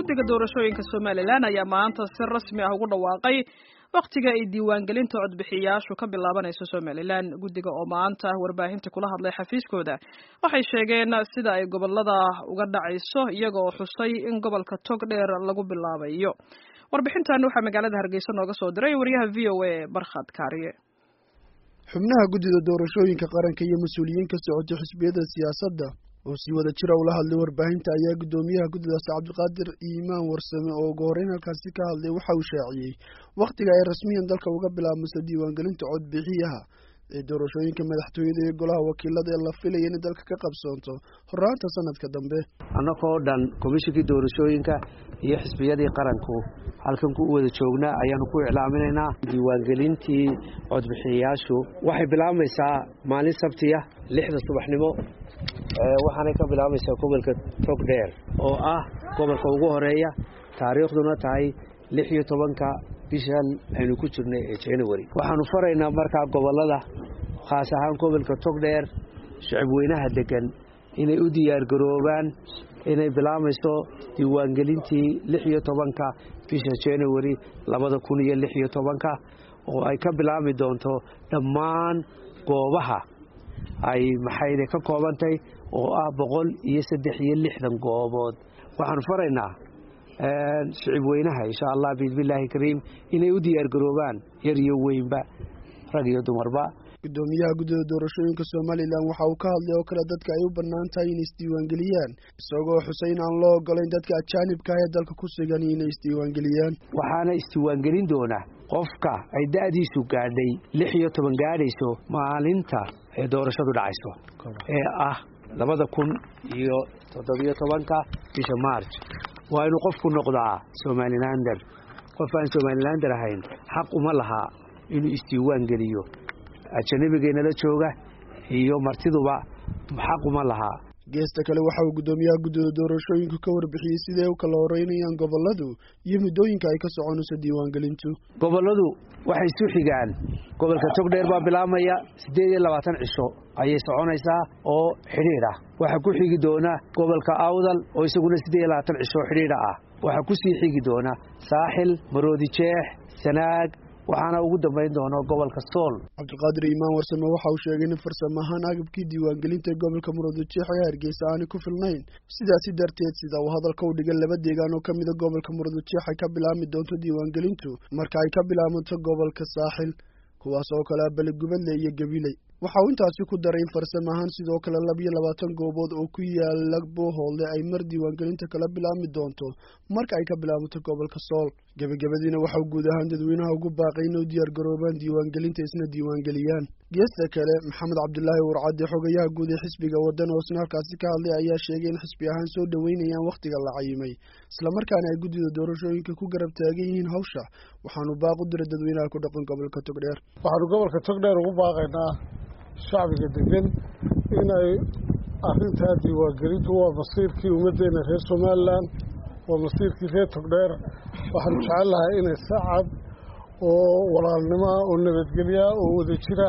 guddiga doorashooyinka somalilan ayaa maanta si rasmi ah ugu dhawaaqay wakhtiga ay diiwaangelinta codbixiyayaashu ka bilaabanayso somalilan guddiga oo maanta warbaahinta kula hadlay xafiiskooda waxay sheegeen sida ay gobolada uga dhacayso iyaga oo xusay in gobolka tog dheer lagu bilaabayo warbixintan waxaa magaalada hargeysa nooga soo diray wariyaha v o a barkhad kaariye xubnaha guddida doorashooyinka qaranka iyo mas-uuliyiin ka socotay xisbiyada siyaasadda oo sii wada jira ula hadlay warbaahinta ayaa guddoomiyaha guddidaasi cabdiqaadir iimaan warsame oo ugu horreyn halkaasi ka hadlay waxa uu shaaciyey wakhtiga ay rasmiyan dalka uga bilaabmayso diiwaangelinta codbixiyaha ee doorashooyinka madaxtooyada iyo golaha wakiilada ee la filaya inay dalka ka qabsoonto horraanta sanadka dambe annagoo dhan komishinkii doorashooyinka iyo xisbiyadii qaranku halkan ku wada joognaa ayaanu ku iclaaminaynaa diiwaangelintii codbixiyayaashu waxay bilaabmaysaa maalin sabtiya lixda subaxnimo waxaanay ka bilaabaysaa gobolka togdheer oo ah gobolka ugu horeeya taariikhduna tahay lix iyo tobanka bishan aynu ku jirnay ee january waxaanu faraynaa markaa gobolada khaas ahaan gobolka togdheer shicib weynaha degan inay u diyaargaroobaan inay bilaabayso diiwaangelintii lix iyo tobanka bisha january labada kun iyo lix iyo tobanka oo ay ka bilaabmi doonto dhammaan goobaha ay maxayde ka koobantay oo ah boqol iyo saddex iyo lixdan goobood waxaanu faraynaa shicib weynaha insha allah biidnillaahi kariim inay u diyaargaroobaan yar iyo weynba rag iyo dumarba guddoomiyaha guddida doorashooyinka somalilan waxa uu ka hadlay oo kale dadka ay u bannaan tahay inay isdiiwaangeliyaan isagoo xusay in aan loo ogolayn dadka ajaanibka ah ee dalka ku sugan inay isdiiwaangeliyaan waxaana isdiiwaangelin doona qofka ay da'diisu gaadhay lix iyo toban gaadhayso maalinta ee doorashadu dhacayso ee ah labada kun iyo toddobiyo tobanka bisha marj waa inuu qofku noqdaa somalilander qof aan somalilander ahayn xaq uma lahaa inuu isdiiwaan geliyo ajanabigeennala jooga iyo martiduba xaq uma lahaa geesta kale waxa uu guddoomiyaha guddida doorashooyinku ka warbixiyey siday u kala horeynayaan goboladu iyo muddooyinka ay ka soconayso diiwaangelintu goboladu waxay isu xigaan gobolka togdheer baa bilaabmaya siddeed iyo labaatan cisho ayay soconaysaa oo xidhiidh ah waxaa ku xigi doona gobolka awdal oo isaguna siddeed iyo labaatan cisho oo xidhiidha ah waxaa ku sii xigi doona saaxil maroodi jeex sanaag waxaana ugu dambayn doona gobolka sool cabdiqaadir iimaan warsame waxa uu sheegay in farsamo ahaan agabkii diiwaangelinta ee gobolka murudujeex ee hargeysa aanay ku filnayn sidaasi darteed sida uu hadalka u dhigay laba deegaan oo ka mida gobolka murudujeex ay ka bilaabmi doonto diiwaangelintu marka ay ka bilaabanto gobolka saaxil kuwaas oo kale ah beligubadle iyo gabiley waxa uu intaasi ku daray in farsamo ahaan sidoo kale labiyo labaatan goobood oo ku yaala boohoodle ay mar diiwaangelinta kala bilaabmi doonto marka ay ka bilaabato gobolka sool gebagabadiina waxauu guud ahaan dadweynaha ugu baaqay inay u diyaargaroobaan diiwaangelinta isna diiwaangeliyaan geesta kale maxamed cabdulaahi warcadde xogayaha guud ee xisbiga waddan oo isna halkaasi ka hadlay ayaa sheegay in xisbi ahaan soo dhoweynayaan wakhtiga la cayimay islamarkaana ay guddida doorashooyinka ku garab taagan yihiin hawsha waxaanu baaq u diray dadweynaha ku dhaqan gobolka togdheer waxaanu gobolka togdheer ugu baaqaynaa shacbiga degan inay arrintaa diiwaangelintu waa masiirkii ummaddeena reer somalilan waa masiirkii reer togdheer waxaanu jecel lahay inay si cad oo walaalnimoa oo nabadgelyaa oo wada jira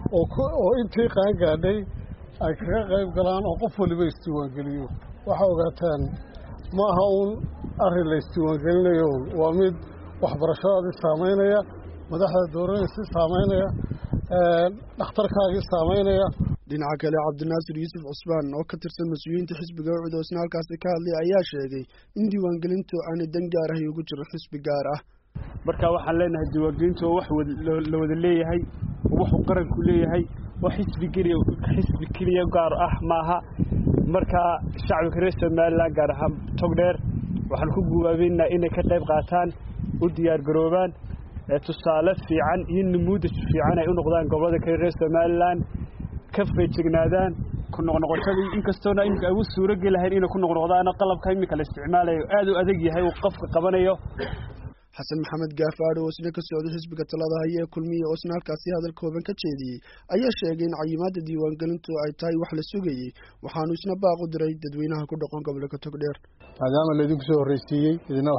oo intii qaangaadhay ay kaga qayb galaan oo qof waliba isdiiwaangeliyo waxaa ogaataan ma aha uun arrin la isdiiwaangelinayo waa mid waxbarashadaadii saamaynaya madaxda dowladdiisi saamaynaya dhakhtarkaagii saamaynaya dhinaca kale cabdinaasir yuusuf cusmaan oo ka tirsan mas-uuliyiinta xisbiga ucud oo isna halkaasi ka hadlay ayaa sheegay in diiwaangelintu aanay dan gaar ahay ugu jiro xisbi gaar ah marka waxaan leenahay diiwaangelintu oo wax la wada leeyahay oo waxuu qaranku leeyahay oo xisbi keliya xisbi keliya gaar ah maaha marka shacbiga reer somalilan gaar ahaan togdheer waxaan ku guubaabeynaa inay ka qayb qaataan u diyaargaroobaan tusaale fiican iyo namuudaj fiican ay u noqdaan gobolada kale reer somalilan ka feejignaadaan ku noqnoqoshadii inkastoona iminka ay u suurogeli lahayn inay ku noqnoqdaana qalabka iminka la isticmaalayo aad u adag yahay uu qofka qabanayo xasan maxamed gaafaadho oo isna ka socday xisbiga talada haya ee kulmiye oo isna halkaasi hadal kooban ka jeediyey ayaa sheegay in cayimaadda diiwaangelintu ay tahay wax la sugayey waxaanu isna baaq u diray dadweynaha ku dhaqan gobolka togdheer maadaama laydinku soo horreysiiyey idina